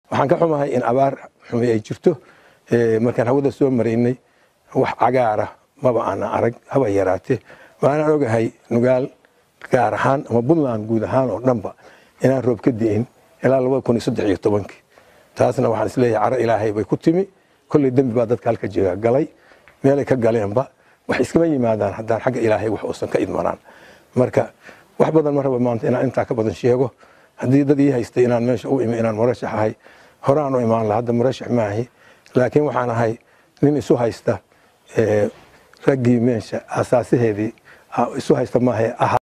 waxaan ka xumahay in abaar xumi ay jirto markaan hawada soo maraynay wax cagaara maba aanan arag haba yaraatee waanaan ogahay nugaal gaar ahaan ama puntland guud ahaan oo dhanba inaan roob ka di'in ilaa labada kun iyo saddex iyo tobankii taasna waxaan isleeyahay caro ilaahay bay ku timi kolley dembi baa dadka halka jira galay meelay ka galeenba wax iskama yimaadaan haddaan xagga ilaahay wax uusan ka idmanaan marka wax badan ma raba maanta inaan intaa ka badan sheego haddii dad ii haystay inaan meesha u imi inaan murashax ahay horaan u imaan laha hadda murashax maahi laakiin waxaan ahay nin isu haysta raggii meesha asaasaheedii isu haysta maaha aha